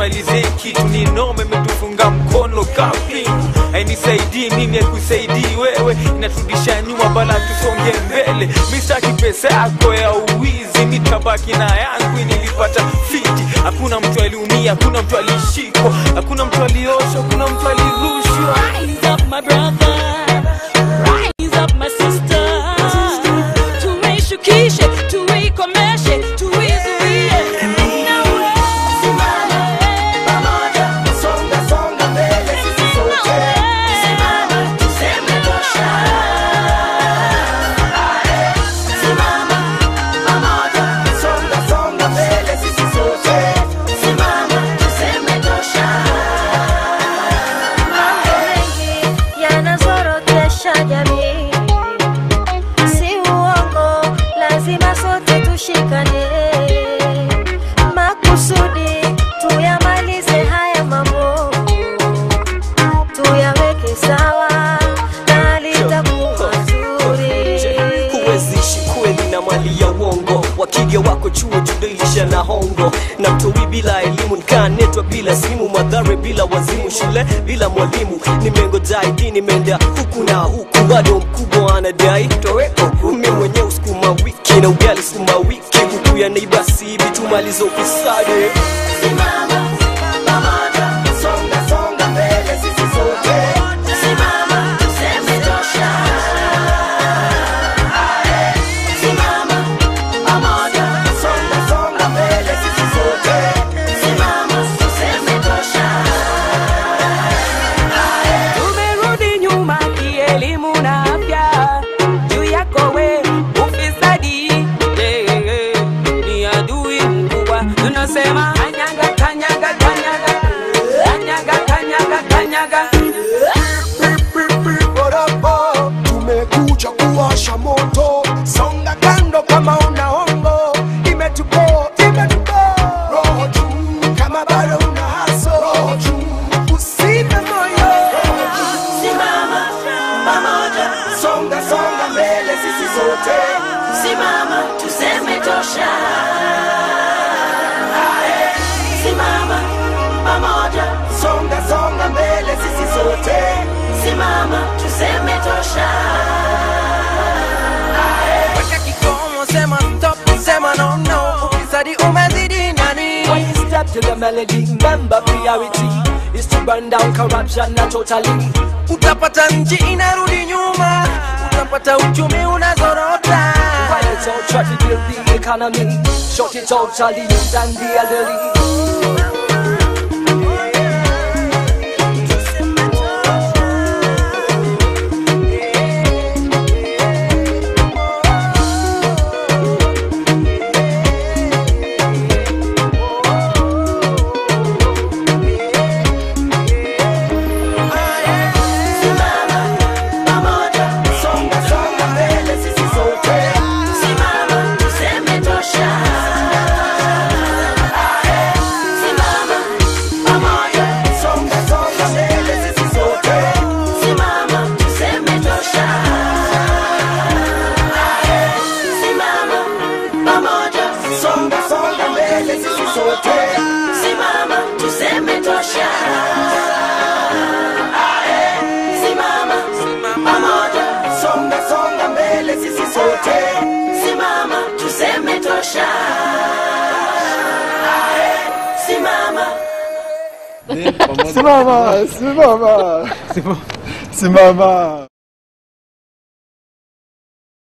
nimalizie kitu ni noma imetufunga mkono kapi ainisaidii mimi akusaidii wewe inaturudisha nyuma bala tusonge mbele mistaki pesa yako ya uwizi mitabaki na yangu nilipata fiti hakuna mtu aliumia hakuna mtu alishikwa hakuna mtu alioshwa hakuna mtu alirushwa Rise up, my brother. Rise up, my sister. Tuishukishe, tuikomeshe, tuizuie. Nawe. Songa, songa mbele sisi sote. Simama, tuseme tosha. Simama, pamoja. Songa, songa mbele sisi sote. Simama, tuseme tosha. mengi yanazorotesha jamii, si uongo, lazima sote tushikane makusudi, tuyamalize haya mambo, tuyaweke sawa na litakuwa zuri. huwezishi kweli na mali ya uongo wakiga wako chuo judilisha na hongo na mtowi bila elimu nkanetwa bila simu madhare bila wazimu shule bila mwalimu nimengoja idi nimeenda huku na huku bado mkubwa anadai toweko mi mwenye usukuma wiki na ugali sukuma wiki huku ya neiba sibi tumaliza ufisadi Simama, pamoja. Songa, songa mbele sisi sote. Simama, tuseme tosha. Simama, pamoja. Songa, songa mbele sisi sote. Simama, tuseme tosha. tumerudi nyuma kielimu na afya juu yako we ufisadi yeah, yeah, ni adui mkubwa tunasema kanyaga kanyaga kanyaga kanyaga kanyaga kanyaga Borobo, tumekuja kuwasha moto, songa kando kama una hongo, imetupo imetupo, roho juu kama bado una haso, roho juu usife moyo, simama pamoja, songa songa mbele sisi sote, simama tuseme tosha, Ae, simama pamoja, songa songa mbele sisi sote, simama tuseme tosha. weka kikomo sema stop sema no no ufisadi umezidi nani When you step to the melody, remember priority is to burn down corruption, not totally. utapata nchi inarudi nyuma utapata uchumi unazorota Why it's all try to build the economy, short it totally and the elderly. Simama pamoja, songa songa mbele sisi sote. Simama tuseme tosha. Simama pamoja, songa songa mbele sisi sote. Simama tuseme tosha. Simama pamoja, songa songa mbele sisi sote. Simama tuseme tosha. Simama pamoja, songa songa mbele sisi sote. Simama tuseme tosha. Ae, Simama Simama, simama. Simama.